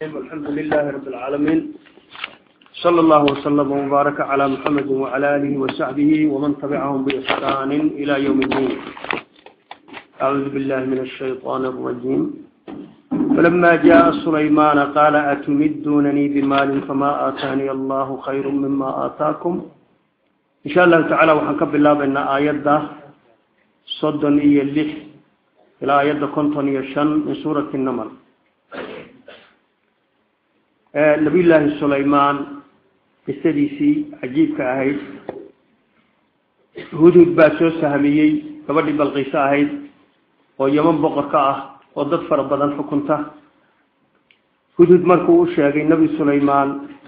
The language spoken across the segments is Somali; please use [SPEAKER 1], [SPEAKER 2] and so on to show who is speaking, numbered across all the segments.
[SPEAKER 1] الحمد لله رب العالمين صلى الله وسلم وبارك على محمد وعلى آله وصحبه ومن تبعهم بإحسان إلى يوم الدين أعوذ بالله من الشيطان الرجيم فلما جاء سليمان قال أتمدونني بمال فما آتاني الله خير مما آتاكم إن شاء الله تعالى وحنكب الله بأن آيات صدن إيا اللح إلى آيات كنتن يشن من سورة النمل nabiyullaahi sulaymaan qisadiisii cajiibka ahayd hudhud baa soo sahmiyey gabadhii balqiiso ahayd oo yeman boqorka ah oo dad fara badan xukunta hudhud markuu u sheegay nebi sulaymaan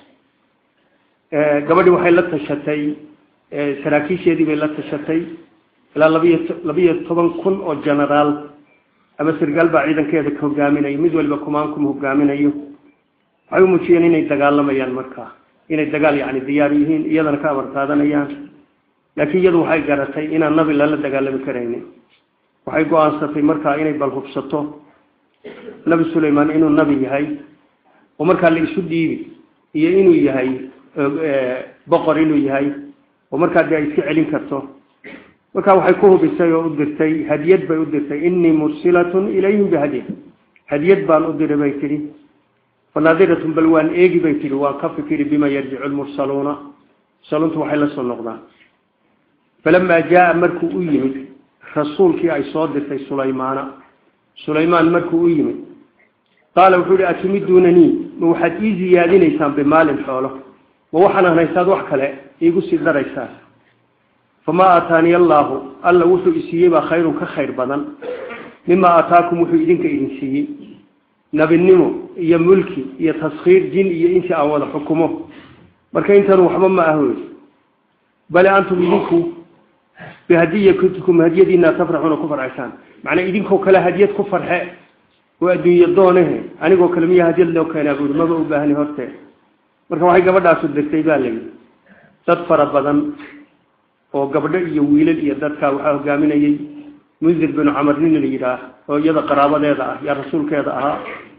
[SPEAKER 1] gabadhii waxay la tashatay saraakiisheedii bay la tashatay ilaa labiyo labiyo toban kun oo genaraal ama sargaal baa ciidankeeda ka hogaaminayo mid waliba kumaankum hogaaminayo waxay u muujiyeen inay dagaalamayaan markaa inay dagaal yani diyaar yihiin iyadana ka amar qaadanayaan laakiin iyadu waxay garatay inaan nabi lala dagaalami karaynin waxay go-aansatay markaa inay bal hubsato nabi sulaymaan inuu nabi yahay oo markaa la isu dhiibi iyo inuu yahay boqor inuu yahay oo markaa dee ay iska celin karto markaa waxay ku hubisay oo u dirtay hadiyad bay u dirtay inii mursilatun ilayhim bihadya hadiyad baan u diray bay tidhi fanaadiratun bal waan eegi bay tihi waan ka fikiri bima yarjicu lmursaluuna mursaluuntu waxay la soo noqdaan falamaa jaa markuu u yimid rasuulkii ay soo dirtay sulaymaana sulaymaan markuu u yimid qaala wuxuu ihi atumiduunanii ma waxaad ii ziyaadinaysaan bimaalin xoolo ma waxaan haysaad wax kale iigu sii daraysaan famaa aataaniya allaahu alla wuxuu isiiyey baa khayrun ka khayr badan mima aataakum wuxuu idinka idin siiyey nabinimo iyo mulki iyo taskhiir jin iyo insi aan wada xukumo marka intan waxba ma ah wey bale antum idinku bihadiyatikum hadiyadiina tafraxuuna ku farxaysaan macnaa idinkoo kale hadiyad ku farxe oo adduunye doonehe anigoo kale miya hadiyad loo keenaa buuri maba u baahni horte marka waxay gabadhaasu dirtay baa layidhi dad fara badan oo gabdho iyo wiilal iyo dadka waxaa hogaaminayay mundir binu camar nin la yidhaah oo iyada qaraabadeeda ah yaa rasuulkeeda ahaa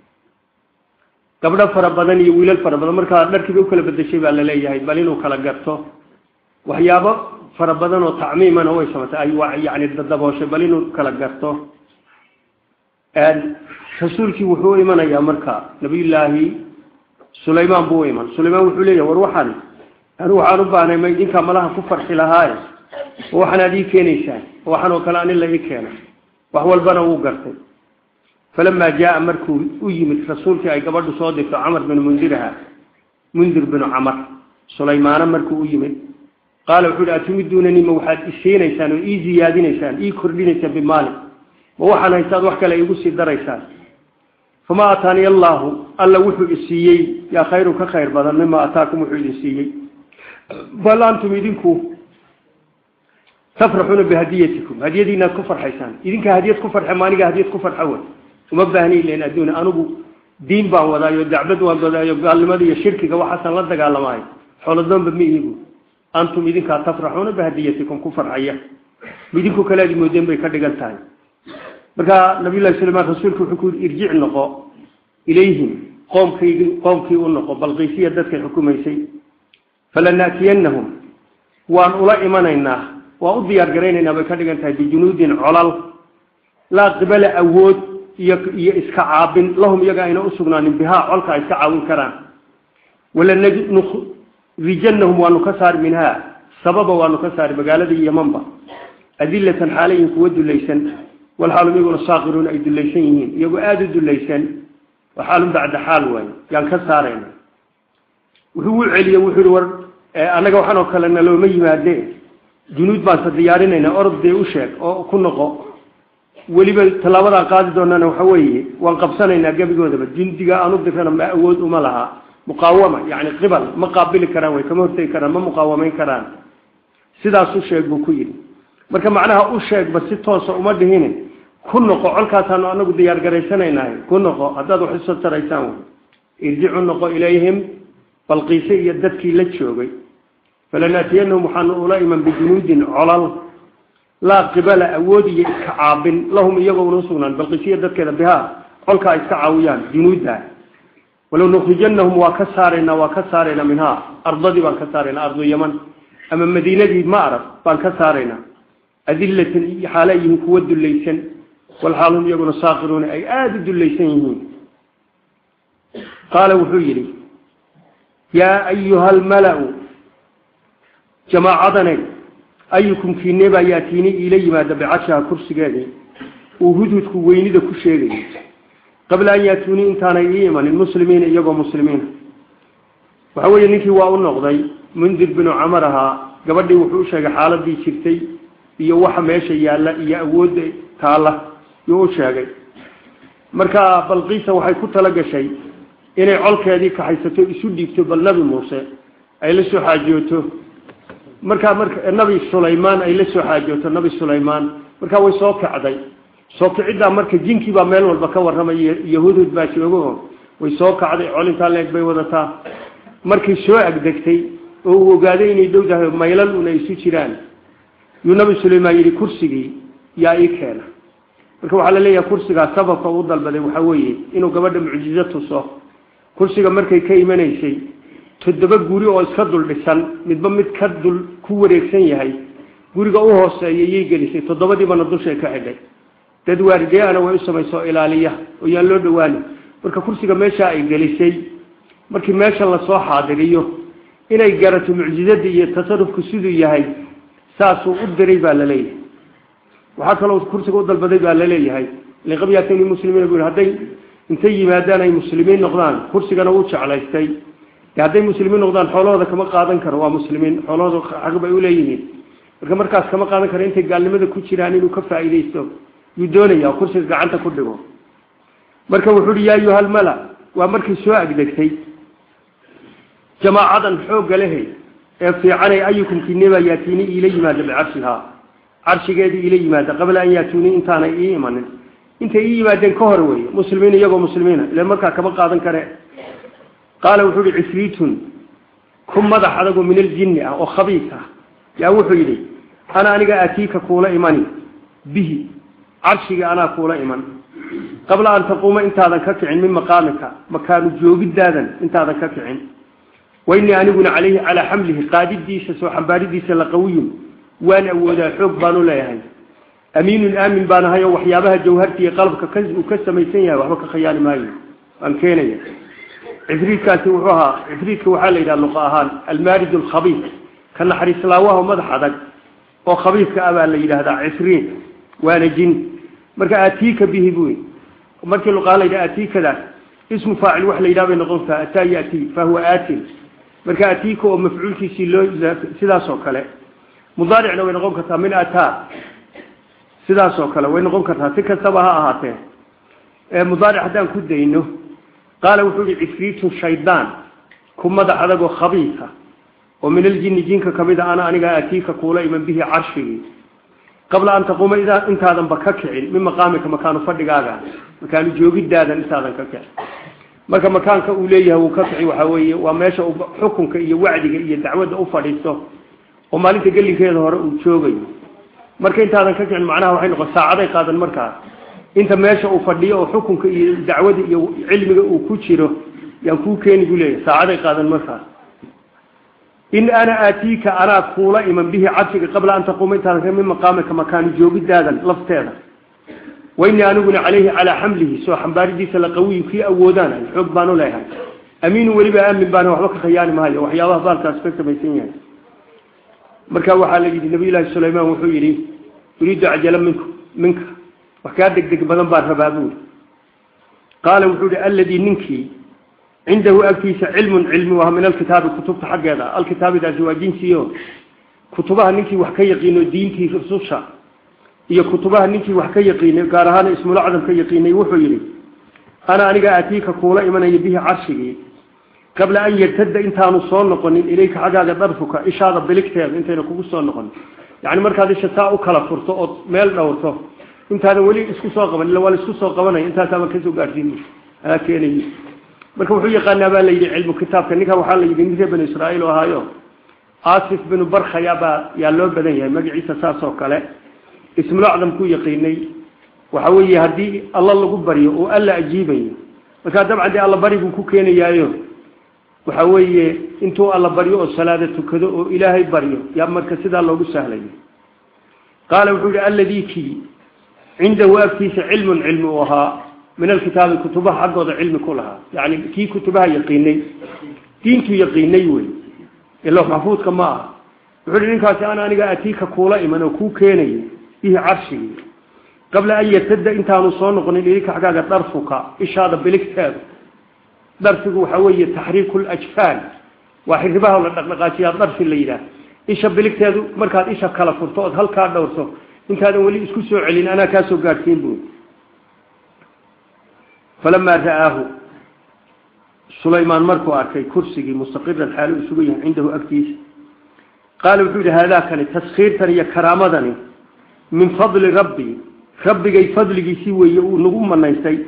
[SPEAKER 1] gabdho fara badan iyo wiilal fara badan markaa dharkiiba ukala bedeshay baa laleeyahay bal inuu kala garto waxyaabo fara badan oo tacmiimana way samatay ay yani dabooshay bal inuu kala garto rasuulkii wuxuu u imanayaa marka nabiyullaahi sulaymaan buu u iman sulaymaan wuxuu leeyahay war waxaan anu waxaan u baahnay ma idinkaa malaha ku farxi lahaaye oo waxaan aad ii keenaysaan oo waxaan oo kale anin la ii keena wax walbana wuu gartay falamaa jaa markuu u yimid rasuulkii ay gabadhu soo dirto camar binu mundirha mundir binu camar sulaymaana markuu u yimid qaala wuxuu hi atumiduunanii ma waxaad isiinaysaan oo ii ziyaadinaysaan ii kordhinaysaan bimaali ma waxaan haysaad wax kale iigu sii daraysaan famaa aataaniya allaahu alla wuxuu isiiyey yaa khayru ka khayr badan mima ataakum wuxuu idin siiyey bal antum idinku tafraxuuna bihadiyatikum hadiyadiinaad ku farxaysaan idinka hadiyad ku farxe maaniga hadiyad ku farxa wey uma baahni ilan adduun anigu diin baan wadaayo dacbad waan wadaayo gaalnimada iyo shirkiga waxaasan la dagaalamahay xoolodoonba ma ihigu antum idinkaa tafraxuuna bihadiyatikum ku farxaya idinku kaleadi moodeen bay ka dhigan tahay marka nabiyullahi sulaymaan rasuulku wuxuu ku yidhi irjic noqo ilayhim qoomkaygi qoomkii u noqo balqiisiya dadkay xukumaysay falanaatiyannahum waan ula imanaynaa waan u diyaar garaynaynaa bay ka dhigan tahay bijunuudin colal laa qibala awood iyo iyo iska caabin lahum iyaga ayna usugnaanin bihaa colka ay iska caawin karaan walanurijanahum waanu ka saari minhaa sababa waanu ka saari magaaladii yamanba adilatan xaalayin kuwa dulaysan walxaalum iyaguna saakiruun ay dulaysan yihiin iyagoo aada u dulaysan wa xaalun bacda xaal waayo yaan ka saarayna wuxuu u celiye wuxuu ihi war annaga waxaan oo kale nalooma yimaade junuud baanse diyaarinaynaa orod dee u sheeg oo ku noqo weliba tallaabadaan qaadi doonana waxa weeye waan qabsanaynaa gebigoodaba jundiga aan u dirana ma awood uma laha muqaawama yani qibal ma qaabili karaan way kama hortegi karaan ma muqaawamayn karaan sidaas u sheeg buu ku yidhi marka macnaha u sheegba si toosa uma dhihine ku noqo colkaasaanu anagu diyaar garaysanaynahay ku noqo haddaad wax isoo taraysaan wey irjicu noqo ilayhim balqiise iyo dadkii la joogay falanaatiyanahum waxaanu ula iman bijunuudin colal laa qibala awood iyo iska caabin lahum iyagoo una usugnaan balqisiya dadkeeda bihaa colka ay iska caawiyaan junuudda walow nukhrijanahum waa ka saaraynaa waa ka saaraynaa minhaa ardadii baan ka saaraynaa ardu yaman ama madiinadii ma arag baan ka saaraynaa adillatan xaala yihiin kuwa dullaysan walxaalhum iyaguna saakiruuna ay aada u dullaysan yihiin qaala wuxuu yidhi yaa ayuha almala-u jamaacadanay ayukum kiinebaa yaatiini iila yimaada bicashaha kursigeedii uu hudhudku weynida ku sheegayay qabla an yaatuunii intaanay ii imanin muslimiina iyagoo muslimiina waxa weeye ninkii waa u noqday mundir binu camar ahaa gabadhii wuxuu u sheegay xaaladii jirtay iyo waxa meesha yaalla iyo awoodda taalla yuu u sheegay marka balqiisa waxay ku tala gashay inay colkeedii kaxaysato isu dhiibto bal nabi muuse ay la soo xaajooto markaa marka nabi sulaymaan ay la soo xaajooto nabi sulaymaan markaa way soo kacday soo kiciddaa marka jinkii baa meel walba ka warramaya iyo hudhud baa joogo way soo kacday colintaa leeg bay wadataa markay soo agdegtay oo uu ogaaday inay dhow tahay maylan un ay isu jiraan yuu nabi sulaymaan yidhi kursigii yaa ii keena marka waxaa la leeyahay kursigaa sababka uu dalbaday waxaa weeye inuu gabadha mucjizo tuso kursiga markay ka imanaysay toddoba guri oo iska dul dhisan midba mid ka dul ku wareegsan yahay guriga u hooseeya yay gelisay toddobadiibana dushay ka xidhay dad waarideana way u samayso ilaaliya oo yaan loo dhawaani marka kursiga meesha ay gelisay markii meesha lasoo xaadiriyo inay garato mucjizadii iyo tasarufku siduu yahay saasuu u diray baa laleeyahay waxaa kaloo kursiga u dalbaday baa laleeyahay liqabyatani muslimiin bu hadday intay yimaadaan ay muslimiin noqdaan kursigana wuu jeclaystay de hadday muslimiin noqdaan xoolahooda kama qaadan karo waa muslimiin xoolahooda xaq bay uleeyihiin marka markaas kama qaadan karo intay gaalnimada ku jiraan inuu ka faa'iidaysto yuu doonaya kursiga gacanta ku dhigo marka wuxuu uhi yaa ayuha almala waa markay soo agdegtay jamaacadan xoogga lehe ee fiicanay ayukum kineba yaatiini iila yimaada bicarshihaa carshigeedii iila yimaada qabla an yaatuunii intaanay ii imanin intay ii yimaadeen ka hor weeye muslimiin iyagoo muslimiina ila markaa kama qaadan kare qaala wuxuu uhi cifriitun ku madax adagoo min aljinni ah oo khabiis ah yaa wuxuu yidhi ana aniga aatiika kuula imani bihi carshiga anaa kuula iman qabla an taquuma intaadan ka kicin min maqaamika makaanu joogidaadan intaadan ka kicin wainii aniguna calayhi calaa xamlihi qaadidiisa soo xambaaridiisa laqawiyun waan awoodaa xoog baanu leeyahay amiinun aamin baan ahay oo waxyaabaha jawharta iyo qalabka uu ka samaysan yahay waxba ka khayaani maayo waan keenaya cifriidkaasi wuxuu ahaa cifriidka waxaa la yidhaha luqa ahaan almaarij alkhabiis ka naxariislaawaha madax adag oo khabiiska ah baa la yidhaahdaa cifriid waana jin marka aatiika bihi buy markii luqaa la yidhaha aatiikadaas ismu faacil wax la yidhaha bay noqontaa ataa yati fahuwa aatin marka aatiika oo mafcuulkiisii loo sidaas oo kale mudaaricna way noqon kartaa min ataa sidaas oo kale way noqon kartaa si kastaba ha ahaatee mudaaric haddaan ku dayno qaala wuxuu yihi cifriitun shaydaan ku madax adagoo khabiisa oo min aljinni jinka kamid a ana aniga aatiika kuula iman bihi carshigii qabla an taquuma intaadanba ka kicin min maqaamika makaanu fadhigaaga makaanu joogidaadan intaadan ka kicin marka makaanka uu leeyahay wuu ka kici waxaa weeye waa meesha uu xukunka iyo wacdiga iyo dacwadda u fadhiisto oo maalinta gelinkeeda hore uu joogayo marka intaadan ka kicin macnaha waxay noqon saacaday qaadan markaas inta meesha uu fadhiyo oo xukunka iyo dacwada iyo cilmiga uu ku jiro yaan kuu keeni buu leeyahay saacaday qaadan markaas in ana aatiika anaa kuula iman bihi cabsiga qabla an taquuma intaadan ka min maqaamika makaani joogidaadan lafteeda wainii aniguna calayhi calaa xamlihi soo xambaaridiisa laqawiyu kii awoodaanahay xoog baanu leeyahay amiinu weliba aamin baana waxba ka khayaani maayo waxyaabaha baalkaas ka samaysan yahay marka waxaa la yidhi nabiyullaahi sulaymaan wuxuu yidhi uriidu cajala mink minka wax kaa degdeg badan baan rabaa buuri qaala wuxuu yihi alladii ninkii cindahu agtiisa cilmun cilmi waa min alkitaabi kutubta xaggeeda alkitaabidaasi waa jinsiyo kutubaha ninkii wax ka yaqiino diintii rususha iyo kutubaha ninkii wax ka yaqiinay gaar ahaan ismulacdam ka yaqiinay wuxuu yidhi ana aniga aatiika kuula imanaya bihi carshigii qabla an yartada intaanu soo noqonin ilayka xaggaaga darfuka ishaada biligteeda intayna kugu soo noqonin yani markaad isha saa u kala furto ood meel dhowrto intaadan weli isku soo qaban illa waa la isku soo qabanaya intaasaaba kasoo gaadhsiin aa keenay marka wuxuu yaqaanaa baa la yidhi cilmu kitaabka ninkan waxaa la yidhi nin reer banu israa'iil oo ahaayo asif binu barkhaya baa yaa loo badan yahay magaciisa saas oo kale ismulacdam ku yaqiinay waxa weeye haddii alla lagu baryo oo alla ajiibayo markaa dabcan dee allabari buu ku keenayaayo waxa weeye intuu alla baryo oo salaada tukado oo ilaahay baryo yaa marka sidaa loogu sahlayo qaala wuxuu yihi alladii kii cindahu agtiisa cilmun cilmi u ahaa min alkitaabi kutubaha xaggooda cilmi ku lahaa yani kii kutubaha yaqiinay diintu yaqiinay wey ilo maxfuudka ma aha wuxuu hi ninkaasi ana aniga atiika kuula iman oo kuu keenaya bihi carshigii qabla an yartada intaanu soo noqonin idinka xaggaaga darfuka ishaada biligteeda darfigu waxa weeye taxriiku lajfaan waa xiribaha la dhaqdhaqaajiyaa darfi la yidhaah isha biligteedu markaad isha kala furto ood halkaa dhowrto intaadan weli isku soo celin anaa kaasoo gaadhsiin bu falamaa ra'aahu sulaymaan markuu arkay kursigii mustaqiran xaalo u sugan yahay cindahu agtiisa qaala wuxuu yihi haadaakani taskiirtan iyo karaamadani min fadli rabbi rabbigay fadligiisii weeye uu nagu manaystay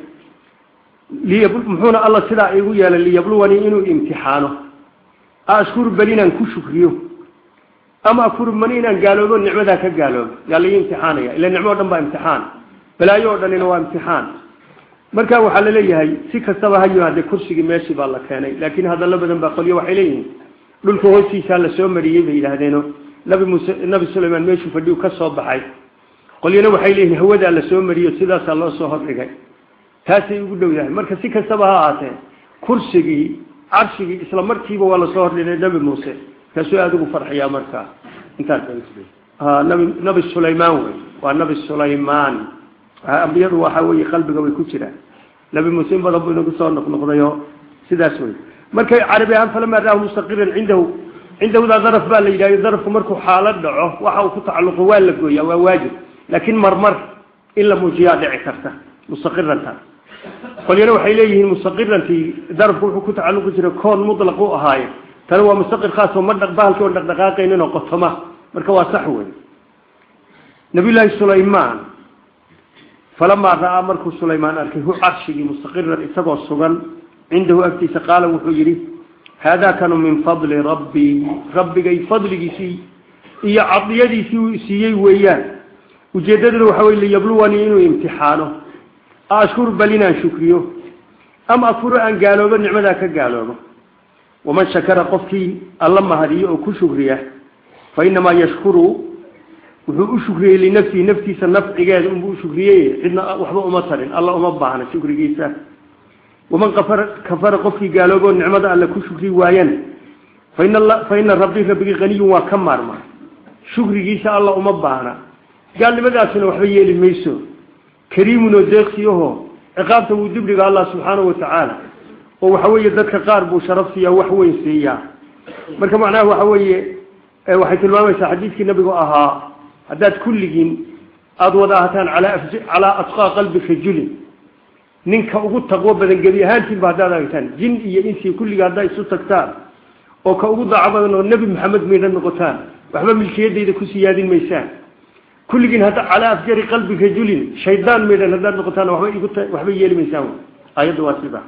[SPEAKER 1] muxuuna alla sidaa igu yeelay liyabluwanii inuu imtixaano ashkuru bal inaan ku shukriyo ama akfuru man inaan gaaloobo nicmadaa ka gaaloobo yaa laii imtixaanaya ila nicmo o dhan baa imtixaan balaayo oo dhanina waa imtixaan marka waxaa laleeyahay si kastaba ha yimaade kursigii meeshii baa la keenay laakiin hadallo badan baa qolyo waxay leeyihiin dhulka hoostiisaa lasoo mariyey bay yidhaahdeeno nabi muuse nabi sulaymaan meeshuu fadhiyu ka soo baxay qolyana waxay leeyihiin hawadaa lasoo mariyo sidaasaa loo soo hordhigay taasay ugu dhow yahay marka si kastaba ha ahaatee kursigii carshigii isla markiiba waa lasoo hordhigay nabi muuse kaasuu aada ugu farxiyaa markaa intaas nabi nabi sulaymaan wey waa nabi sulaymaan ambiyadu waxa weeye qalbiga way ku jiraan nabi muuse in badan buu inagu soo noqnoqdayo sidaas wey markay carabi ahaan falamaa raahu mustaqiran cindahu cindahudaa daraf baa la yidhahyo darafku markuu xaalad dhaco waxa uu ku tacalluqo waa la gooyaa waa waajib laakiin marmar in la muujiyaa dhici karta mustaqiranta qolyana waxay leeyihiin mustaqirantii darafku wuxuu ku tacalluqi jiray koon mutlaq u ahaaye tani waa mustaqir khaas oo ma bahalkii oon dhaqdhaqaaqaynin oo qotoma marka waa sax wey nabiyullaahi sulaymaan falamaa ra'aa markuu sulaymaan arkay hu carshigii mustaqiran isagoo sugan cindahu agtiisa qaala wuxuu yidhi haadaa kanu min fadli rabbii rabbigay fadligiisii iyo cadiyadiisii uu siiyey weeyaan ujeeddaduna waxa wey liyabluwanii inuu imtixaano ashkuru bal inaan shukriyo ama akfuro aan gaaloobo nicmadaa ka gaaloobo waman shakara qofkii alla mahadiyo oo ku shukriya fa inamaa yashkuru wuxuu u shukriyey linafsihi naftiisa nafcigeeda unbuu ushukriyey cidna waxba uma tarin alla uma baahna shukrigiisa waman kafara kafara qofkii gaalooboo nicmada alle ku shukri waayana fa ina rabbii rabbigii haniyun waa ka maarma shukrigiisa alla uma baahna gaalnimadaasuna waxba yeeli mayso kariimun oo deeqsiyaho ciqaabta wuu dibdhiga allah subxaanahu watacaala oo waxa weeye dadka qaar buu sharaf siiyaa wax weyn siiyaa marka macnaha waxa weeye waxay tilmaamaysaa xadiidkii nabigu ahaa haddaad kulligiin aada wada ahataan alaa calaa atqaa qalbi rajulin ninka ugu taqwo badan gebi ahaantiinba haddaad aragtaan jin iyo insi kulliga haddaa isu tagtaan oo ka ugu daaco badan oo nebi maxamed maydha noqotaan waxba milkiyadayda ku siyaadin maysaan kulligiin hadda calaa afjari qalbi rajulin shaydaan maydhan haddaad noqotaan waba ig waxba yeeli maysaan ayadda waa sida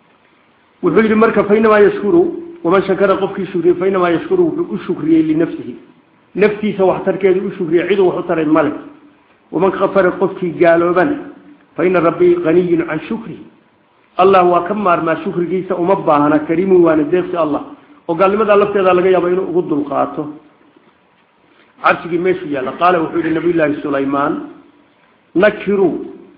[SPEAKER 1] wuxuu yidhi marka fainamaa yashkuru waman shakara qofkii shukriye fainamaa yashkuru wuxuu u shukriyey linafsihi naftiisa waxtarkeedu u shukriye ciduu wax u taray male waman kafara qofkii gaalooban fa ina rabbii haniyun can shukrihi allah waa ka maarmaa shukrigiisa uma baahna kariimun waana deeqsi allah oo gaalnimadaa lafteeda laga yaaba inuu ugu dulqaato carshigii meeshuu yaalla qaala wuxuu yihi nabiyullaahi sulaymaan nakiruu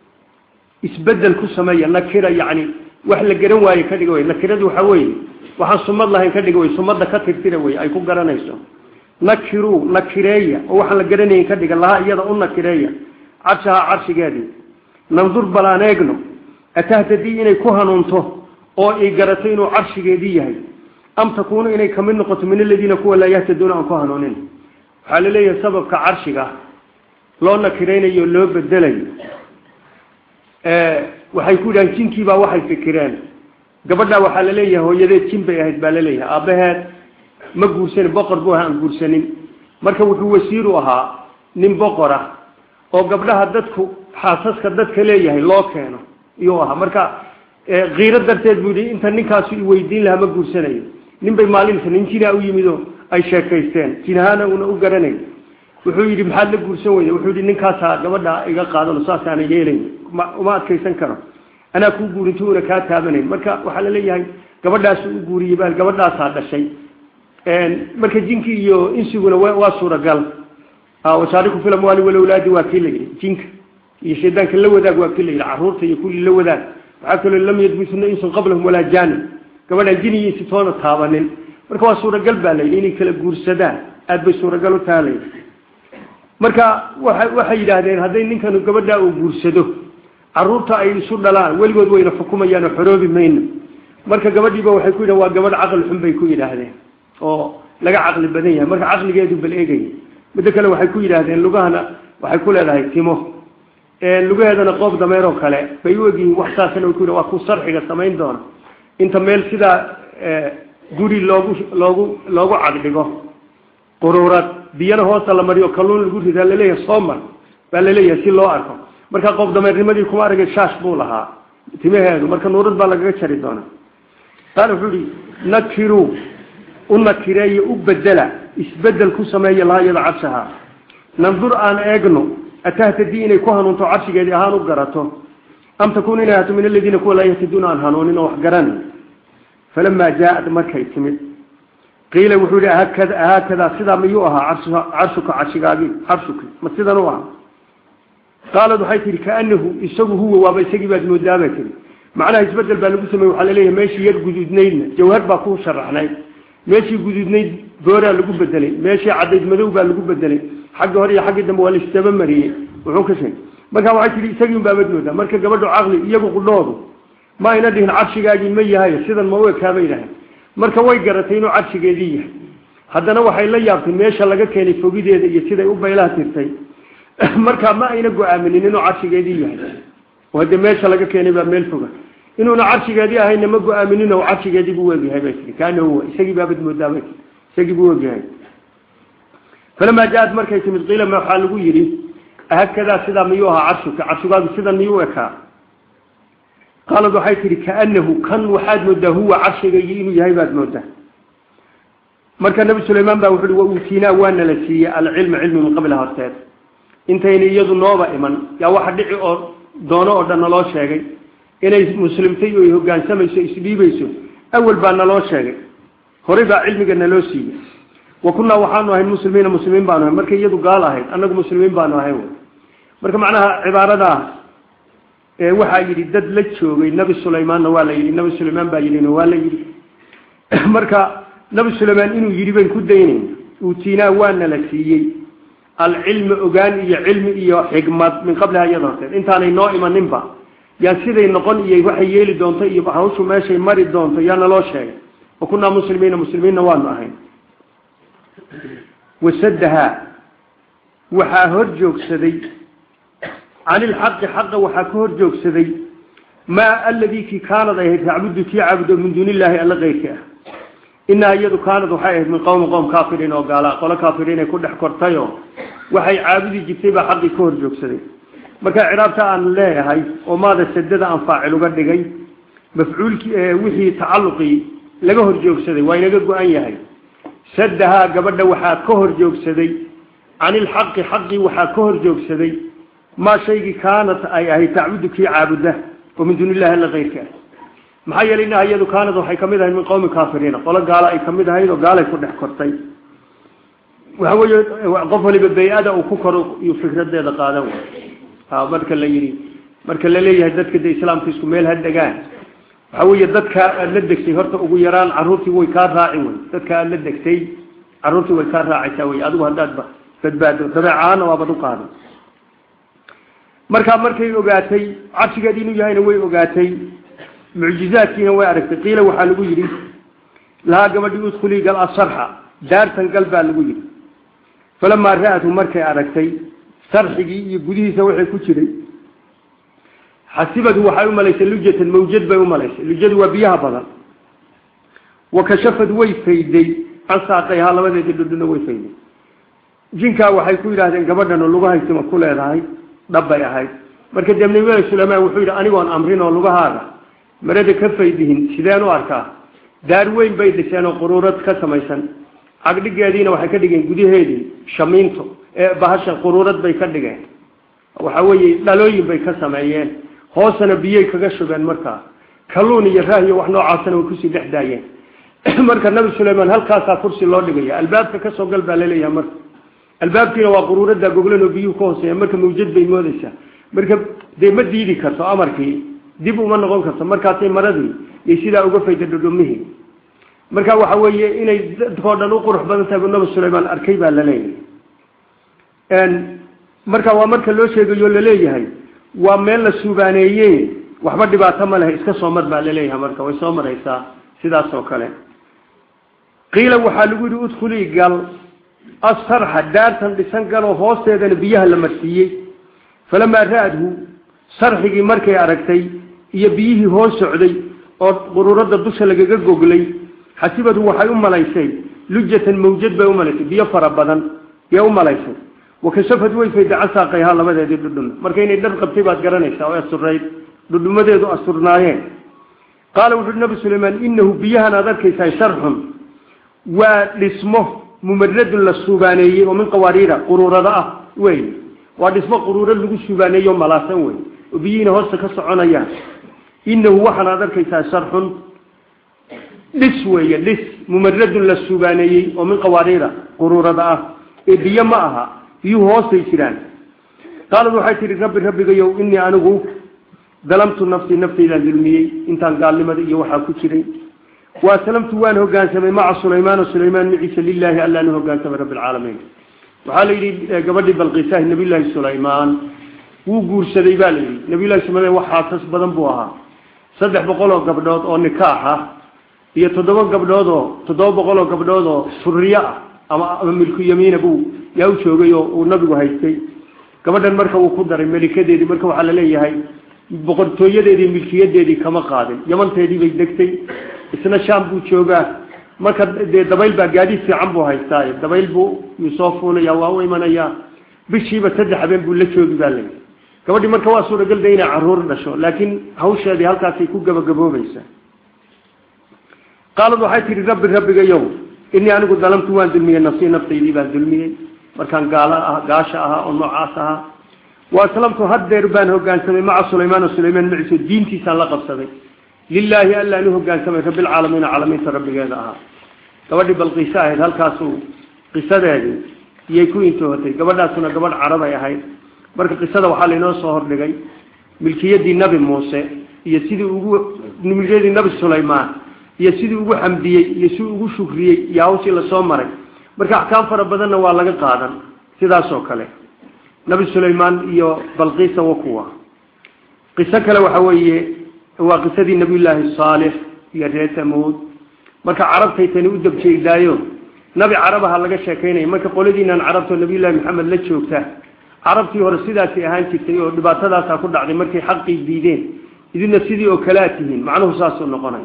[SPEAKER 1] isbedel ku sameeya nakira yacni wax la garan waaye ka dhiga wey nakiradu waxa weeye waxaan sumad lahayn ka dhiga wey sumadda ka tirtira wey ay ku garanayso nakiruu nakireeya oo waxaan la garanayn ka dhiga lahaa iyada u nakireeya carshahaa carshigeedii nandur bal aan eegno atahtadii inay ku hanuunto oo ay garato inuu carshigeedii yahay am takuunu inay kamid noqoto min aladiina kuwa laa yahtaduuna aan ku hanuunin waxaa la leeyahay sababka carshiga loo nakiraynayo loo bedelayo waxay ku yidhahan jinkiibaa waxay fikireen gabadhaa waxaa la leeyahay hooyadeed jin bay ahayd baa la leeyahay aabbaheed ma guursanin boqor buu ahaa aan guursanin marka wuxuu wasiiru ahaa nin boqor ah oo gabdhaha dadku xaasaska dadka leeyahay loo keeno iyuu ahaa marka kiiro darteed buu yidhi inta ninkaasu i weydiin lahaa ma guursanayo nin bay maalinta nin jinaa u yimid oo ay sheekaysteen jinahaana una u garanay wuxuu yidhi maxaad la guursan weyda wuxuu yidhi ninkaasaa gabadha iga qaadano saasaana yeelayn uma adkaysan karo anaa kuu guurinto una kaa taabanayn marka waxaa laleeyahay gabadhaas u guuriyey bal gabadhaasaa dhashay marka jinki iyo insiguna waa suuragal wasaariku fil amwaali walawlaadi waa kii la yidhi jinka iyo shaydaanka la wadaag waa kii la yidhi caruurta iyo kulli la wadaag waxaa kaloo lam yadbisuna insun qablahum walaa jaanin gabadhaan jin iyo insi toona taabanin marka waa suuragal baa la yidhi inay kala guursadaan aad bay suuragal u taha layidhi marka waa waxay yidhaahdeen hadday ninkanu gabadhaa uu guursado caruurta ay isu dhalaan weligood wayna xukumayaan oo xoroobi mayno marka gabadhiiba waxay ku yidhahen waa gabadh caqli xun bay ku yidhaahdeen oo laga caqli badan yahay marka caqligeedu bal eegaya middo kale waxay ku yidhaahdeen lugahana waxay ku leedahay timo lugaheedana qoob dameeroo kale bay u egyihiin wax saasana way ku yidhahen waa ku sarxiga samayn doona inta meel sidaa guri loogu loogu loogu cagdhigo quruurad biyana hoosta la mariyo kalluun lagu ridaa laleeyahay soomar baa laleeyahay si loo arko marka qoob dameernimadii kuma aragay shaash buu lahaa timaheedu marka nuurad baa lagaga jari doonaa qaala wuxuu ihi nakiruu u nakireeyo u bedela isbedel ku sameeya lahaa iyada carshaha nandur aan eegno atahtadii inay ku hanuunto carshigeedii ahaan u garato am takuun inay ahaato min aladiina kuwa laa yahtaduuna aan hanuunin oo wax garanay falamaa jaa-ad markay timid qiila wuxuu yihi haakada haakadaa sidaa miyuu ahaa carshuka carshigaagi carshuki ma sidan u ahaa qaalad waxay tihi kaanahu isagu huwa waaba isagii baad moodaaba tiri macnaha isbedel baa lagu samey waxaa laleeyahay meeshii yar guduudnaydna jawhar baa ku sharaxnayd meeshii guduudnayd booraa lagu bedelay meeshii cadayd madow baa lagu bedelay xagga hore iyo xaggii dambe waa laisdaba mariyey wuxuu ka sheegay marka waxay tihi isagii un baabad moodaa marka gabadhu caqli iyagu qudhoodu ma ayna dhihin carshigaagii ma yahay sidan ma u ekaa bay dhahay marka way garatay inuu carshigeedii yahay haddana waxay la yaabtay meesha laga keenay fogideeda iyo siday u baylaha tirtay marka ma ayna go-aaminin inuu carshigeedii yahay oo hadde meesha laga keenay baa meel foga inuuna carshigeedii ahayna ma go-aaminin oo carshigeedii buu wegyahay bay tii kaana huwa isagii baabad moodaa bay tii isagii buu wegyahay falamaa jaa-ad markay timid qiila ma waxaa lagu yidhi ahakadaa sidaa miyuu ahaa carshuka carshigaadu sidan miyuu ekaa qaalad waxay tihi kaanahu kan waxaad moodaa huwa carshigaygii inuu yahay baad moodaa marka nabi sulaymaan baa wuxu uhi wa uutiinaa waana la siiyey alcilma cilmi min qabliha horteed intayna iyadu nooba iman yaa waxa dhici oo doono oo dhan naloo sheegay inay muslimtay oo hogaansamayso isdhiibayso awal baa naloo sheegay horey baa cilmiga naloo siiyey wa kunnaa waxaanu ahayn muslimiina muslimiin baanu ahayn markay iyadu gaal ahayd annagu muslimiin baanu ahayn wy marka macnaha cibaaradaas waxaa yidhi dad la joogay nabi sulaymaanna waa la yidhi nabi sulaymaan baa yidhina waa la yidhi marka nabi sulaymaan inuu yidhi bayn ku daynayna uutiinaa waana la siiyey alcilmi ogaan iyo cilmi iyo xikmad min qabliha iyada horteed intaanay noo imaninba yaan siday noqon iyo waxay yeeli doonto iyo hawshu meeshay mari doonto yaa naloo sheegay wa kunnaa muslimiina muslimiinna waanu ahayn wasadahaa waxaa hor joogsaday can ilxaqi xaqa waxaa ka hor joogsaday maa aladii kii kaanad ay ahayd tacbudu kii caabudo min duuni illaahi alla keyrka ah inaa iyadu kaanad waxay ahayd min qowmi qowm kaafiriin oo gaala qolo kaafiriin ay ku dhex kortayoo waxay caabudi jirtay baa xaqii ka hor joogsaday marka ciraabta aan leeyahay oo maada sadada aan faacil uga dhigay mafcuulkii wixii tacalluqii laga hor joogsaday waa inaga go-an yahay sadahaa gabadha waxaa ka hor joogsaday can ilxaqi xaqii waxaa ka hor joogsaday maa shaygii kaanat ay ahayd tacbudu kii caabuda oo min duuni illahi alla keyrka ah maxaa yeelay inaha iyadu kaanad waxay kamid ahayd min qowmi kaafiriina qolo gaalo ay kamid ahayd oo gaalay ku dhex kortay waxa weeye qof waliba bay-ada uu ku koro iyo fikradeeda qaadan ha marka la yidhi marka la leeyahay dadka de islaamka isku meel ha degaan waxa weeye dadka aada la degtay horta ugu yaraan caruurtii way kaa raaci wey dadka aada la degtay caruurtii way kaa raacaysaa wey adigu haddaad badbaado dabeecaana waabad u qaaday markaa markay ogaatay carshigeed inuu yahayna way ogaatay mucjizaadkiina way aragtay qiila waxaa lagu yidhi lahaa gabadhii udkhulii gal asarxa daartan gal baa lagu yidhi falamaa ra-atu markay aragtay sarxigii iyo gudihiisa waxay ku jiray xasibadu waxay u malaysay lujatan mawjad bay u malaysay lujadu waa biyaha badan wa kashafad way fayday can saaqayhaa labadeedii dhudhuna way fayday jinkaa waxay ku yidhaahdeen gabadhan oo lugahaysima ku leedahay dhabbay ahayd marka dee nabilahi suleymaan wuxuu yidhi anigoon amrin oo lugahaaga marada ka faydihin sideen u arkaa daar weyn bay dhiseen oo quruurad ka samaysan cagdhigeediina waxay ka dhigeen gudaheedii shamiinto ee bahasha quruurad bay ka dhigeen waxa weeye dhalooyin bay ka sameeyeen hoosana biyay kaga shubeen markaa kalluun iyo raah iyo wax noocaasana way kusii dhex daayeen marka nabi sulaymaan halkaasaa kursi loo dhigaya albaabka kasoo gal baa laleeyahay marka albaabkiina waa quruurada goglan oo biyuhu ka hooseeya marka mawjad bay moodaysaa marka dee ma diidi karto amarkii dib uma noqon karto markaasay maradii iyo sidaa uga fayda dhudhumihii marka waxa weeye inay dadkao dhan u qurux badan tahay bu nabi sulaymaan arkay baa laleeyahay marka waa marka loo sheegayo laleeyahay waa meel la suubaaneeye waxba dhibaato ma lehe iska soo mar baa laleeyahay marka way soo maraysaa sidaas oo kale qiila waxaa lagu yihi udkhulii gal asarxa daartan dhisan galoo hoosteedana biyaha la marsiiyey falamaa ra-adhu sarxigii markay aragtay iyo biyihii hoos socday oo quruurada dusha lagaga goglay xasibadu waxay u malaysay lujatan mawjad bay umalaysay biyo fara badan yay u malaysay wakashafad way fayda casaaqayhaa labadeedii dhudhun marka inay dhar qabtay baad garanaysaa oo asturayd dhudhumadeedu asturnaayeen qaala wuxuui nabi sulaymaan inahu biyahan aad arkaysaa sharxun waa dhismo mumaradun la suubaaneeyey oo min qawaariira quruurada ah wey waa dhismo quruuro lagu suubaaneeyo malaasan wey oo biyihiina hoosta ka soconayaan inahu waxaan aad arkaysaa sharxun dhis weeye dhis mumaradun la suubaaneeyey oo min qawaariira quruurada ah ee biyo ma aha biyuhu hoostay jiraan qaalad waxay tihi rabbi rabbigayow inii anigu dalamtu nafsii naftaydaan dulmiyey intaan gaalnimada iyo waxaa ku jiray wa aslamtu waan hogaansamay maca sulaymaana sulaymaan maciisa lilaahi allaan u hogaansamay rabbi alcaalamiin waxaa la yidhi gabadhii balqiisahi nabiyullaahi sulaymaan wuu guursaday baa la yidhi nabiyullahi sulaymaan wax xaasas badan buu ahaa saddex boqol oo gabdhood oo nikaax ah iyo toddoba gabdhood oo toddoba boqol oo gabdhood oo suriyo ah ama ama milku yamiina buu yaa u joogay oo uu nabigu haystay gabadhan marka uu ku daray melikadeedii marka waxaa la leeyahay boqortooyadeedii milkiyadeedii kama qaadin yamanteedii bay degtay isna shaam buu joogaa marka dee dabayl baa gaadiid fiican buu haystaa dabayl buu yuu soo fuulaya waa u imanayaa bishiiba saddex habeen buu la joogi baa layihi gabadhii marka waa suuragalda inay caruur dhasho laakiin hawsheedii halkaasay ku gabagaboobaysaa qaalad waxay tihi rabbi rabbigayow inii anigu dalamtu waan dulmiyey nafsii naftaydii baan dulmiyey markaan gaal ah gaasha ahaa oo noocaas ahaa wa aslamtu haddeer baan hogaansamay maca sulaymaan sulaymaan maciise diintiisaan la qabsaday lilaahi allaan u hogaansamay rabbilcaalamiina caalamiinta rabbigeeda ahaa gabadhii balqiise ahayd halkaasuu qisadeedii iyay ku intoohatay gabadhaasuna gabadh carabay ahayd marka qisada waxaa lainoo soo hordhigay milkiyadii nabi muuse iyo sidii ugu milkiyadii nabi sulaymaan iyo sidii ugu xamdiyey iyo sidii ugu shukriyey iyo hawshii lasoo maray marka axkaam fara badanna waa laga qaadan sidaas oo kale nabi sulaymaan iyo balqiisa wa kuwa qiso kale waxa weeye waa qisadii nabiyullaahi saalix iyo reer tamuud marka carabtay tani u dabjeegdaayo nabi carabaha laga sheekaynaya marka qoladiinan carabtoo nabiyullahi maxamed la joogta carabtii hore sidaasay ahaan jirtay oo dhibaatadaasaa ku dhacday markay xaqii diideen idina sidii oo kalea tihiin macnuhu saasuu noqonaya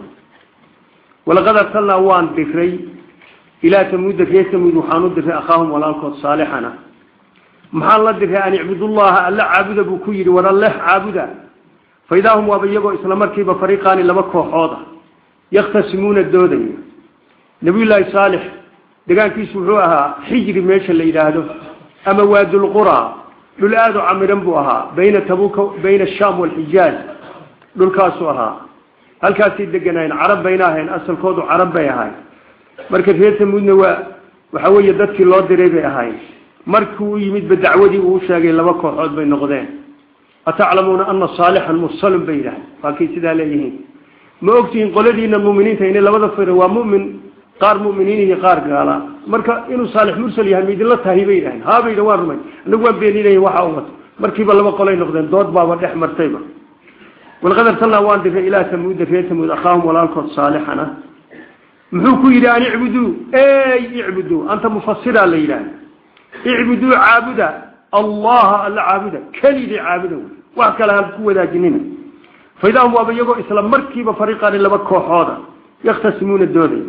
[SPEAKER 1] walaqad arsalnaa waan diray ilaa tamuuda reer tamuud waxaan u diray akhaahum walaalkood saalixana maxaan la diray an icbudullaha alla caabuda buu ku yidhi war alleh caabuda faidaa hum waaba iyagoo isla markiiba fariiqaani laba kooxood ah yakhtasimuuna doodaya nabiyullaahi saalix degaankiisu wuxuu ahaa xijri meesha la yidhaahdo ama waadulqura dhul aada u camiran buu ahaa bayna tabuka bayna ashaam walxijaaj dhulkaasuu ahaa halkaasay deganaayeen carab bayna ahayn asalkoodu carab bay ahayn marka reer tamuudna waa waxa weeye dadkii loo diray bay ahayn markii u yimidba dacwadii uu sheegay laba kooxood bay noqdeen ataclamuuna ana saalixan mursalun bay yidhahay waakay sidaa leeyihiin ma ogtihiin qoladiina muminiinta inay labada fira waa mumin qaar muminiin iyo qaar gaala marka inuu saalix mursal yahay maidinla tahay bay yidhahen haabayda waan rumay anagu waan beeninaya waxa u wato markiiba laba qolay noqdeen dood baaba dhex martayba walaqad arsalnaa waan diray ilaa tamuuda reer tamuud akhaahum walaalkood saalixan ah muxuu ku yidhi an icbuduu ey icbuduu anta mufasiraa la yidhaah icbuduu caabuda allaha alla caabuda kelidii caabuda wey wax kale ha ku wadaajinina faidahum waaba iyagoo isla markiiba fariiqaani laba kooxooda yakhtasimuuna doodaya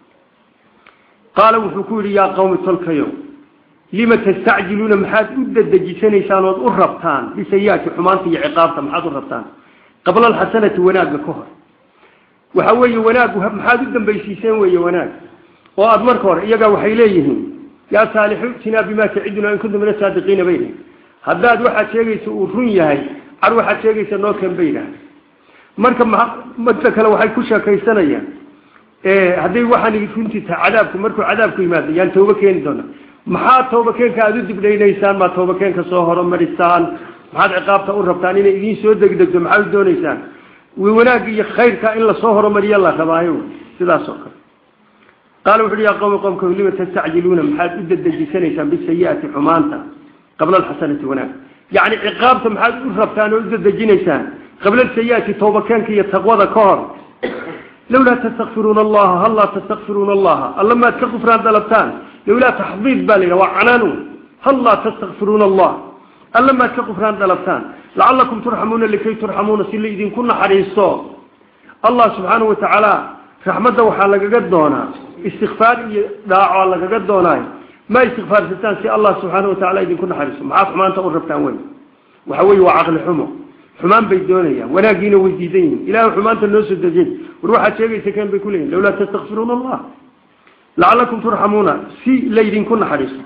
[SPEAKER 1] qaala wuxuu ku yidhi yaa qawmi tolkayo lima tastacjiluuna maxaad u dadejisanaysaan ood u rabtaan bisayaati xumaanta iyo ciqaabta maxaad u rabtaan qabla alxasanati wanaagga ka hor waxa weeye wanaaggu maxaad u dambaysiiseen weeye wanaag oo aada marka hore iyagaa waxay leeyihiin yaa saalixu itinaa bimaa taciduna in kuntum min asaadiqiina bayna haddaad waxaad sheegaysa uu run yahay car waxaad sheegaysa noo keen bay yidhaahda marka mada kale waxay ku sheekaysanayaan hadday waxaan runtii tahay cadaabku markuu cadaabku yimaado yaan tooba keeni doona maxaa tooba keenka aada u dibdhaynaysaan maa tooba keenka soo horumarisaan maxaad ciqaabta u rabtaan inay idiin soo degdegto maxaad u doonaysaan wanaag iyo khayrka in lasoo horumariyo la rabaayo sidaas oo kale qaala wuxu uhi yaa qowmi qomka lima tastacjiluuna maxaad u dedejisanaysaan bisayi'ati xumaanta qabla alxasanati wanaag yacni ciqaabta maxaad u rabtaan oo u dedejinaysaan qabla alsayi'ati toobakeenka iyo taqwada ka hor lawlaa tastakfiruuna allaha hal laa tastakfiruuna allaha alla maad ka kufraan dalabtaan lawlaa taxdiid baa la yidhaha waa canaanu hal laa tastakfiruuna allah alla maad ka kufraan dalabtaan lacalakum turxamuuna likay turxamuuna si la idinku naxariisto allah subxaanahu watacaala raxmadda waxaa lagaga doonaa istikfaar iyo dhaaco lagaga doonaayo ma istikfaarsataan si allah subxaana watacaala idinku naxariisto maxaad xumaanta u rabtaan wey waxa weye waa caqli xumo xumaan bay doonayaan wanaagiina way diidan yihin ilahay xumaanta noo soo dejin war waxaad sheegaysa keen bay kuleeyihin lawlaa tastakfiruuna allah lacalakum turxamuuna si laydinku naxariisto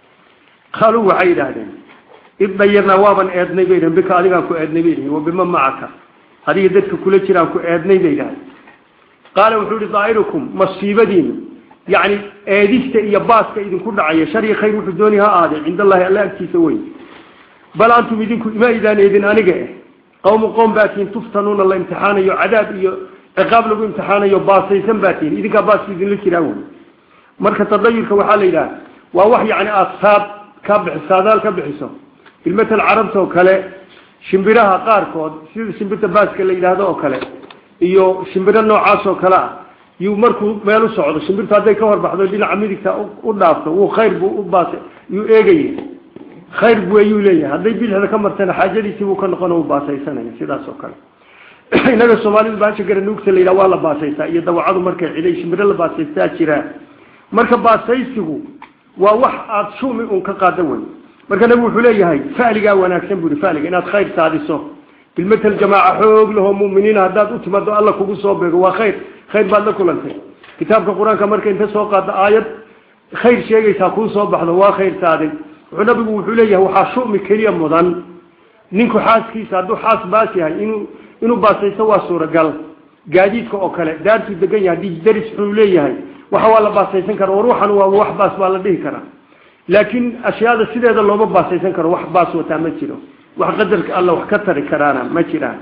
[SPEAKER 1] qaaluu waxay yidhaahdeen id dayarnaa waaban eednay bay dhaheen bika adigaan ku eednay bay dhahen wabima macaka adiga dadka kula jiraan ku eednay bay dhahay qaala wuxuu ihi daa'irukum masiibadiinu yacni eedista iyo baaska idinku dhacaya shar iyo khayr wuxuu dooni ha ahaadee cinda allahi alla agtiisa weyn bal antum idinku ima idaan eedin aniga eh qawmu qoom baatiin tuftanuuna la imtixaanayo cadaab iyo ciqaab lagu imtixaanayo baasaysan baatiin idinkaa baaska idinla jiraan wey marka tadayurka waxaa la yidhaha waa wax yacni aada saad ka bixi saadaal ka bixiso bilmatal carabta oo kale shimbiraha qaarkood sida shimbirta baaska la yidhaahdo oo kale iyo shimbiro noocaas oo kale ah yuu markuu meel u socdo shimbirtu hadday ka horbaxdo dhinaca midigta u dhaafto wuu khayr buu u baas yuu eegaya khayr bu ayuu leeyahay hadday bidixda ka martana xaajadiisii buu ka noqon u baasaysanaya sidaas oo kale inaga soomaalidu baasha garanuugta la yidhaha waa la baasaysaa iyo dawacadu markay ciday shimbiro la baasaystaa jiraa marka baasaysigu waa wax aada shumi un ka qaada wey marka nabigu wuxuu leeyahay faligaa wanaagsan bui faliga inaad khayr saadiso bilmatal jamaaca xoog lahoo muminiina haddaad u timaado alla kugu soo beego waa khayr khayr baad la kulantay kitaabka qur-aanka marka inta soo qaado aayad khayr sheegaysaa kuu soo baxdo waa khayr saadin wuxuu nabigu wuxuu leeyahay waxaa shumi keliya mudan ninku xaaskiisa hadduu xaas baas yahay inuu inuu baasaysto waa suuragal gaadiidka oo kale daartuu degan yahay haddii daris xuu leeyahay waxa waa la baasaysan kara war waxan waa wax baas baa la dhihi karaa laakiin ashyaada sideeda looma baasaysan karo wax baas wataa ma jiro wax qadarka alla wax ka tari karaana ma jiraan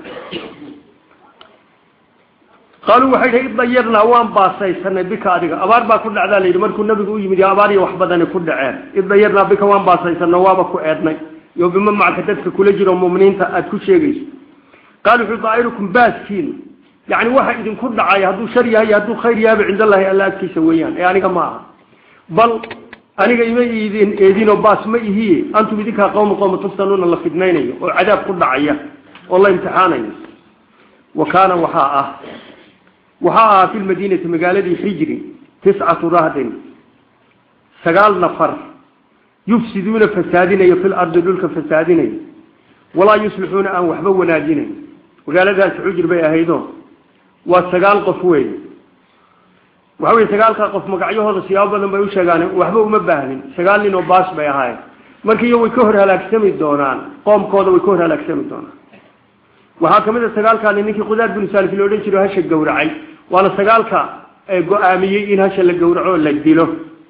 [SPEAKER 1] qaaluu waxay dhi idayarnaa waan baasaysanay bika adiga abaar baa ku dhacdaa layidhi markuu nabigu u yimid abaar iyo wax badani ku dhaceen idayarnaa bika waan baasaysano waaba ku eednay iyo bima macka dadka kula jiro muminiinta aada ku sheegayso qaal wuxuu daa'irukum baaskiin yani waxa idinku dhacaya hadduu shar yahay hadduu khayr yahayba cind allahi alla agtiisa weeyaan ee aniga ma aha bal aniga ima idin eedinoo baas ma ihiye antum idinkaa qowma qowma tuftanuuna la fidnaynayo oo cadaab ku dhacaya oo la imtixaanayo wa kaana waxaa ah waxaa ahaa fi lmadiinati magaaladii xijri tiscatu rahdin sagaal nafar yufsiduuna fasaadinayo fi lardi dhulka fasaadinayo walaa yuslixuuna aan waxba wanaajinayn magaaladaasi xujr bay ahaydo waa sagaal qof wey waxa wey sagaalkaa qof magacyahooda siyaabo badan bay u sheegaan waxba uma baahnin sagaal nin oo baas bay ahaayeen markiiyo way ka hor halaagsami doonaan qoomkooda way ka hor halaagsami doonaan waxaa kamid a sagaalkaani ninkii qudaar binu saalif lo odhan jiro hasha gawracay waana sagaalka go-aamiyey in hasha la gawraco o la dilo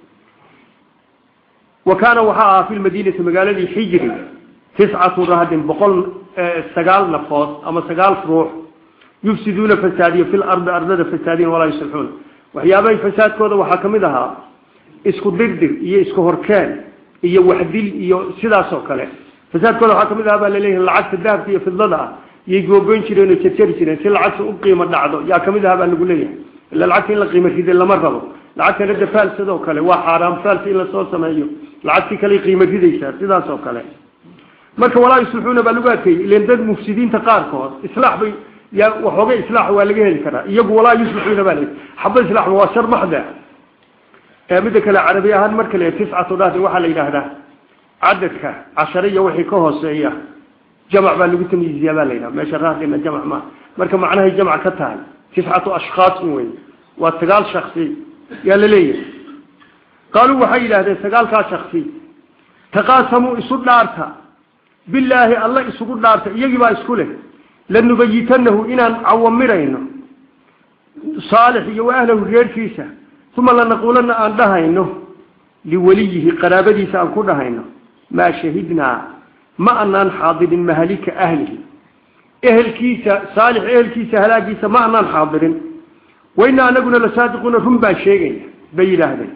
[SPEAKER 1] wa kaana waxaa ahaa fi lmadiinati magaaladii xijri tiscatu rahdin boqol sagaal nafood ama sagaal ruux yufsiduuna fasaadiyo fi lardi ardada fasaadiyan walaa yuslixuuna waxyaabahay fasaadkooda waxaa kamid ahaa isku dirdir iyo isku horkeen iyo waxdil iyo sidaas oo kale fasaadkooda waxaa kamid ahaa baa laleeyahay lacagta dahabka iyo fidlada ah yay googoyn jireen oo jarjari jireen si lacagta u qiimo dhacdo yaa kamid ahaa baa lagu leeyahay ila lacagta in la qiimo ride lama rabo lacagta rada faalsadoo kale waa xaaraam faalsa in lasoo sameeyo lacagtii kale qiimo ridaysaa sidaas oo kale marka walaa yuslixuuna baa lagu adkeeyey ilan dad mufsidiinta qaarkood islaax bay yaa waxooga islaax waa laga heli karaa iyagu walaa yuslixuuna baa la xaba islaax waa shar maxda midda kale carabi ahaan marka la tiscatu dhahdi waxaa la yidhaahdaa cadadka cashare iyo wixii ka hooseeya jamc baa lagu tamyiiziyaa baa la yidhaha meesha raadina jamc ma marka macnahay jamc ka tahay tiscatu ashkhaasin wey waa sagaal shaksi yaa la leeyahay qaaluu waxay yidhahdeen sagaalkaa shaksi taqaasamuu isu dhaarta bilaahi alla isugu dhaarta iyagii baa isku leh lanubayitanahu inaan cawamirayno saalix iyo wa ahlahu reerkiisa uma lanaquulanna aan dhahayno liweliyihi qaraabadiisa aan ku dhahayno maa shahidnaa ma anaan xaadirin mahalika ahlihi ehelkiisa saalix ehelkiisa halaagiisa ma anaan xaadirin wainaa anaguna lasaadiquuna run baan sheegayna bay yidhaahdeen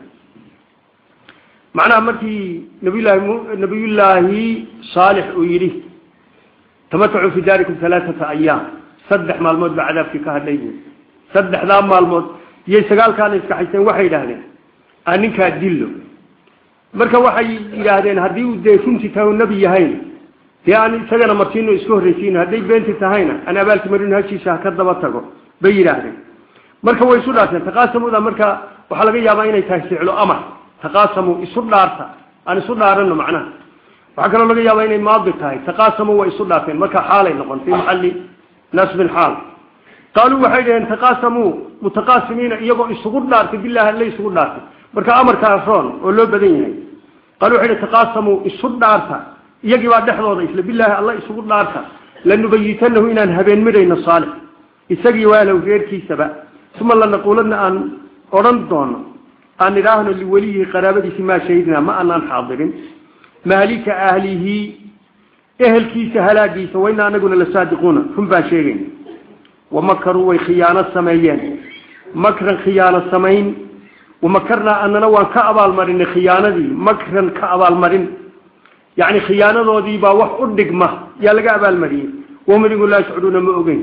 [SPEAKER 1] macnaha markii nabiyullaahi nabiyullaahi saalix uu yidhi tamatacuu fi daarikum alaaata ayaam saddex maalmood baa cadaabkii ka hadhay buui saddexdaa maalmood iyay sagaalkaana iska haysteen waxay yidhaahdeen aan ninkaa dillo marka waxay yidhaahdeen haddii uu dee runtii tahay nebi yahayn dee aan isagana martiino isku horraysiino hadday beenti tahayna aan abaalki marino hashiisa ha ka daba tago bay yidhaahdeen marka way isu dhaarteen taqaasamuda marka waxaa laga yaabaa inay tahay ficlo amar taqaasamu isu dhaarta aan isu dhaarano macnaha waxaa kaloo laga yaabaa inay maadi tahay taqaasamu way isu dhaarteen marka xaalay noqon fii maxalli nasbin xaal qaaluu waxay dhaheen taqaasamuu mutaqaasimiina iyagoo isugu dhaartay bilahi alla isugu dhaartay marka amarka aroon oo loo badan yahay qaaluu waxay dhaheen taqaasamuu isu dhaarta iyagii baa dhexdooda isla bilaahi alla isugu dhaarta lanubayitanahu inaan habeen midhayno saalix isagii waalow reerkiisaba uma lanaquuladna aan odhan doono aan idhaahno liweliyihi qaraabadiisi maa shahidnaa ma anaan xaadirin maalika ahlihi ehelkiisa halaagiisa wainaa anaguna lasaadiquuna run baan sheegayna wamakaruu way khiyaano sameeyeen makran khiyaano samayn wamakarnaa anana waan ka abaalmarinay khiyaanadii makran ka abaalmarin yacni khiyaanadoodii baa wax u dhigma yaa laga abaalmariyey wahum idigu laa yashcuruuna ma ogeyn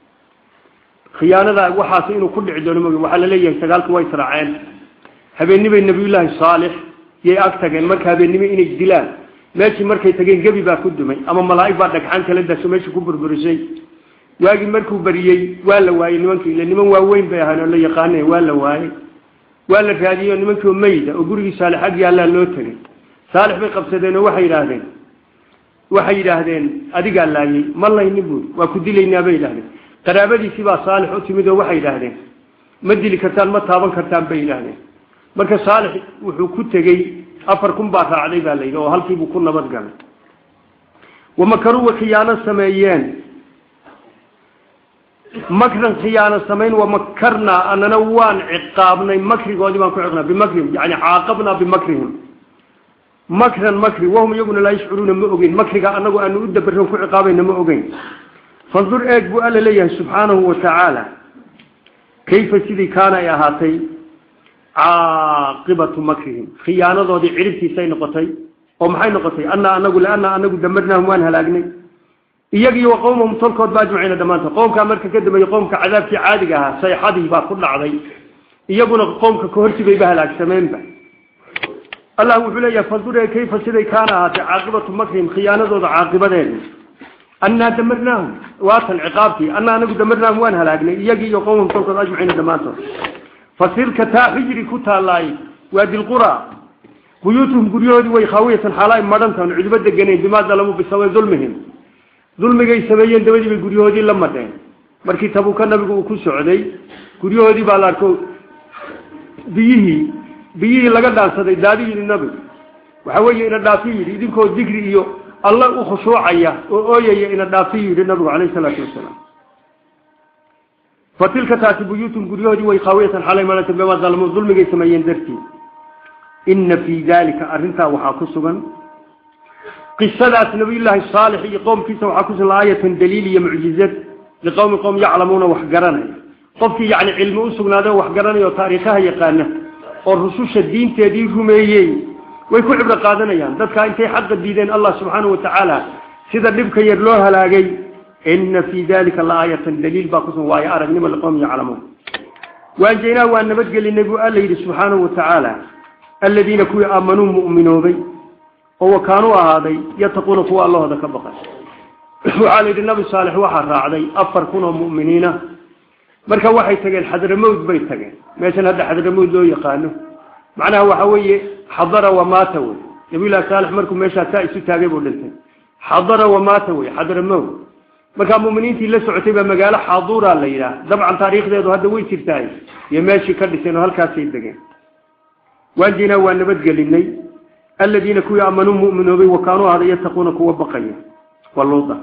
[SPEAKER 1] khiyaanada waxaas inuu ku dhici doono maogeyn waxaa laleeyahay sagaalku way israaceen habeennibay nabiyullaahi saalix yay ag tageen marka habeennimo inay dilaan meeshii markay tageen gebi baa ku dumay ama malaa'ig baa dhagxaan kala daso meeshii ku burburisay waagii markuu bariyey waa la waayey nimankii ile niman waaweyn bay ahaan oo la yaqaane waa la waayey waa la raadiyey oo nimankii oo mayda oo gurigii saalix ag yaallaa loo tegay saalix bay qabsadeen oo waxay yidhaahdeen waxay yidhaahdeen adigaa laayey ma layni buuri waa ku dilaynaa bay yidhahdeen qaraabadiisii baa saalix u timid oo waxay yidhaahdeen ma dili kartaan ma taaban kartaan bay yidhaahdeen marka saalix wuxuu ku tegey afar kun baa raacday baa layidhi oo halkiibuu ku nabad galay wamakaruu way khiyaano sameeyeen makran khiyaano samayn wamakarnaa anana waan ciqaabnay makrigoodii baan ku ciqnaa bimakrihim yani caaqabnaa bimakrihim makran makri wahum iyaguna laa yashcuruuna ma ogeyn makriga anagu aanu u dabaron ku ciqaabayna ma ogeyn fandur eeg buu alla leeyahay subxaanahu watacaala kayfa sidii kaana ay ahaatay caaqibatu makrihim khiyaanadoodii ciribtiisay noqotay oo maxay noqotay anaa anagu lianaa anagu damarnaahum waan halaagnay iyagii wa qowmahum tolkood ba ajmaciina dhammaantood qoomkaa marka ka dambeeyey qoomka cadaabkii caadiga ahaa sayxadii baa ku dhacday iyaguna qoomka kahortibayba halaagsameenba allah wuxuu leeyahay fandure kayfa siday kaana ahaatay caaqibatu makrihim khiyaanadooda caaqibadeeda annaa damarnaahum waatan ciqaabtii annaa anagu damarnaahum waan halaagnay iyagii iyo qowmahum tolkood ajmaciina dhammaantood fasirka taa xijri ku taalaay waa dilqura buyuutuhum guryahoodii way khaawiyatan xaalaay madhantan cudubo deganeen bimaa dalamuu bisababi dulmihim dulmigay sameeyeen dabadii bay guryahoodii la madheen markii tabuka nabigu uu ku socday guryahoodii baa la arko biyihii biyihii laga dhaansaday daadi yidhi nabigu waxa weeye ina dhaafi yidhi idinkoo digri iyo alla u khushuucaya oo ooyaya ina dhaafi yidhi nabigu calayhi salaatu wasalaam fatilka taasi buyuutum guryahoodii way khaawiyatan xalay madhanta bimaa dalamuu dulmigay sameeyeen dartii ina fii dalika arrintaa waxaa ku sugan qisadaas nabiyullaahi saalix iyo qowmkiisa waxaa ku sugan aayatan daliil iyo mucjizad liqowmi qowm yaclamuuna wax garanaya qofkii yacni cilmi u sugnaaday oo wax garanaya oo taariikhaha yaqaana oo rususha diinteedii rumeeyey way ku cibro qaadanayaan dadkaa intay xaqa diideen allah subxaanahu watacaala sida dhibka yar loo halaagay ina fii dalika laaayatan daliil baa kusugan waayo aragnimo liqowmi yaclamuun waanjaynaa waa nabadgelinay buu alla yidhi subxaanahu watacaala aladiina kuwii aamanuu mu'minoobay oo wakaanuu ahaaday yataquuna kuwa allahooda ka baqay waxaa la yidhi nabi saalex waxaa raacday afar kun oo mu'miniina marka waxay tageen xadramowd bay tageen meeshan hadda xadramowd loo yaqaano macnaha waxa weeye xadara wamaata wey nabiyullahi saalex markuu meeshaa saa isu taagay buu dhintay xadara wamaata wey xadramowd markaa mu'miniintii la socotay baa magaalo xaaduura la yidhaah dabcan taariikhdeedu hadda way jirtahay iyo meeshii ka dhiseen oo halkaasay degeen waanjinaa waa nabadgelinay aladiina kuwii aamanuu mu'minoobay wakaanuu ahada yattaquuna kuwa baqaya waa luuda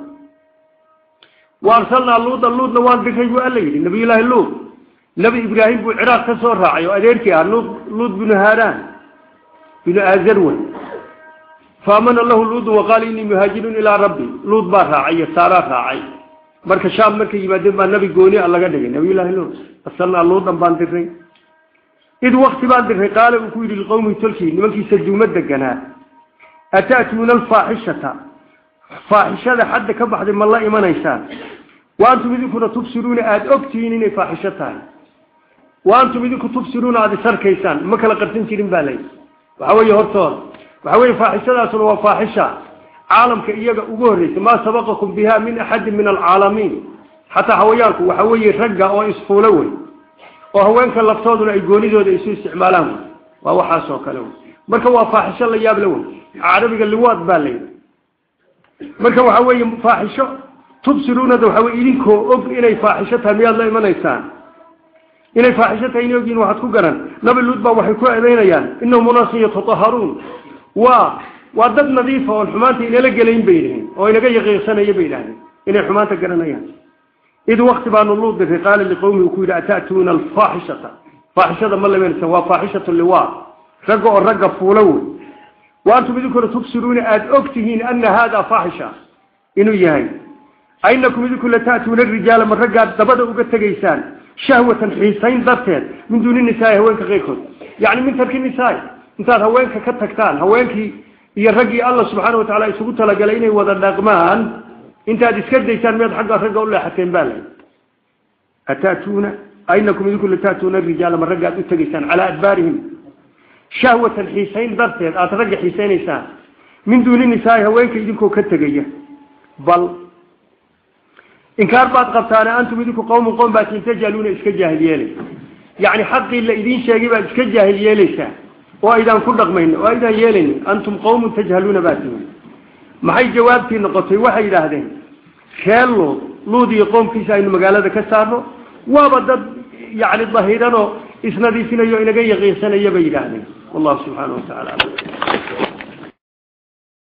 [SPEAKER 1] wa arsalnaa luuda luudna waan diray buu alla yidhi nabiyullaahi luud nebi ibraahim buu ciraaq ka soo raacay oo adeerkii ah luud luud binu haaraan binu aazarwan faamana lahu luudun waqaala inii muhaajirun ilaa rabbi luud baa raacay iyo saaraa raacay marka shaam markay yimaadeen baa nebi gooni a laga dhigay nabiyullaahi luud arsalnaa luudan baan diray id wakti baan diray qaala uu ku yidhi liqowmihi tolkii nimankiisa duuma deganaa ata'tuuna alfaaxishata faaxishada xadda ka baxday ma la imanaysaan wa antum idinkuna tubsiruuna aada ogtihiin inay faaxisho tahay wa antum idinku tubsiruuna aada isarkaysaan ma kala qarsan jirin baa layidhi waxa weeye hortooda waxa weye faaxishadaasuna waa faaxisha caalamka iyaga ugu horreysa maa sabaqakum biha min axadin min alcaalamiin xataa hawayaanku waxa weeye ragga oo isfuulo wey oo haweenka laftooduna ay goonidooda isu isticmaalaan wey waa waxaas oo kale wey marka waa faaxisho la yaab la wey carabiga liwaad baa layidhi marka waxa weeye faaxisho tubsiruunada waxa weye idinkoo og inay faaxisho tahay miyaad la imanaysaan inay faaxisho tahay inay ogyihin waxaad ku garan nabi luud baa waxay ku eedeynayaan inahum unaasun yatataharuun waa waa dad nadiifa oon xumaanta inala gelayn bay yidhahdeen oo inaga yaqiiqsanaya bay yidhahdeen inay xumaanta garanayaan id wakti baanu luud diray qaala liqowmi uu ku yidhi ata'tuuna alfaaxishata faaxishada ma lamanaysan waa faaxishatu liwaa ragga oo ragga fuulo wey wa antum idinkuna tubsiruuna aada og tihiin ana haada faaxisha inuu yahay ainakum idinku lata'tuuna rijaala ma raggaad dabada uga tegaysaan shahwatan xiisayn darteed min duuni nisaai haweenka keyrkood yacni min tarki nisaai intaad haweenka ka tagtaan haweenkii iyo raggii alla subxaana watacala isugu talagalay inay wada dhaqmaan intaad iska daysaan miyaad xagga ragga u leexateen baa layi ata'tuuna ainakum idinku lata'tuuna rijaala ma raggaad u tegaysaan calaa adbaarihim shahwatan xiisayn darteed aada ragga xiisaynaysaan min duuni nisaai haweenka idinkoo ka tegaya bal inkaar baad qabtaane antum idinku qowmun qowm baatiin tajaluuna iska jaahil yeelay yacni xaqii la idiin sheegay baad iska jaahil yeelaysaa oo aydaan ku dhaqmayn oo aydaan yeelaynin antum qowmun tajhaluuna baatiin maxay jawaabtii noqotay waxay yidhaahdeen reer luud luud iyo qowmkiisa aynu magaalada ka saarno waaba dad yacni dahiranoo isnadiifinayo inaga yaqiinsanaya bay yidhaahdeen wallahu subxaana wa tacala